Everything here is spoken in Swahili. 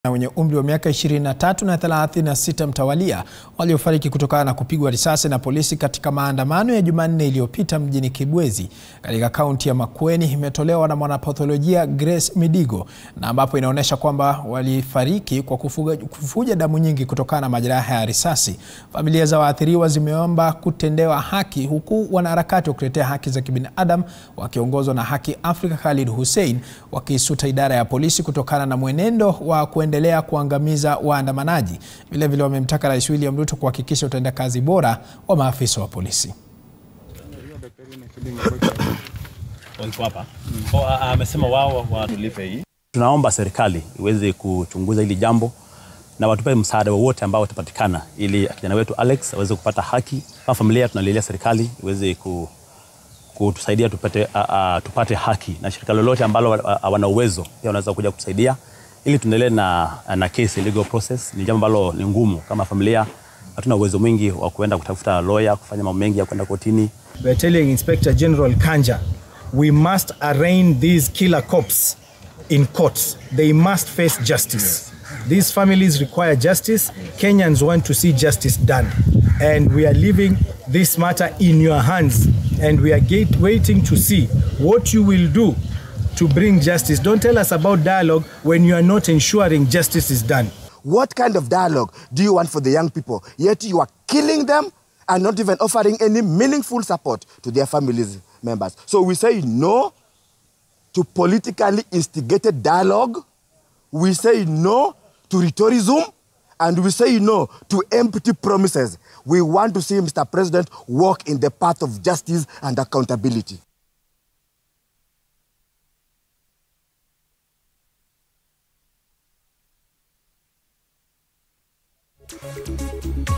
na wenye umri wa miaka 23 na 36 mtawalia waliofariki kutokana na kupigwa risasi na polisi katika maandamano ya Jumanne iliyopita mjini Kibwezi katika kaunti ya Makueni imetolewa na mwanapatholojia Grace Midigo na ambapo inaonyesha kwamba walifariki kwa kufuga, kufuja damu nyingi kutokana na majeraha ya risasi. Familia za waathiriwa zimeomba kutendewa haki huku wanaharakati wa kutetea haki za kibinadamu wakiongozwa na Haki Afrika Khalid Hussein wakiisuta idara ya polisi kutokana na mwenendo wa endelea kuangamiza waandamanaji. Vilevile wamemtaka Rais William Ruto kuhakikisha utendakazi bora wa maafisa wa polisi. Amesema wao watulipe hii. Tunaomba serikali iweze kuchunguza hili jambo na watupe msaada wowote ambao utapatikana ili kijana wetu Alex aweze kupata haki. Kama familia tunalilia serikali iweze kutusaidia tupate, uh, uh, tupate haki na shirika lolote ambalo wana uwezo pia wanaweza kuja kutusaidia ili tuendelee na, na case legal process. Ni jambo ambalo ni ngumu. Kama familia hatuna uwezo mwingi wa kuenda kutafuta lawyer, kufanya mambo mengi ya kwenda kotini. We are telling Inspector General Kanja we must arraign these killer cops in courts. They must face justice. These families require justice. Kenyans want to see justice done. And we are leaving this matter in your hands. And we are get, waiting to see what you will do to bring justice. Don't tell us about dialogue when you are not ensuring justice is done. What kind of dialogue do you want for the young people? Yet you are killing them and not even offering any meaningful support to their families members. So we say no to politically instigated dialogue. We say no to rhetoricism. And we say no to empty promises. We want to see Mr. President walk in the path of justice and accountability. Thank you.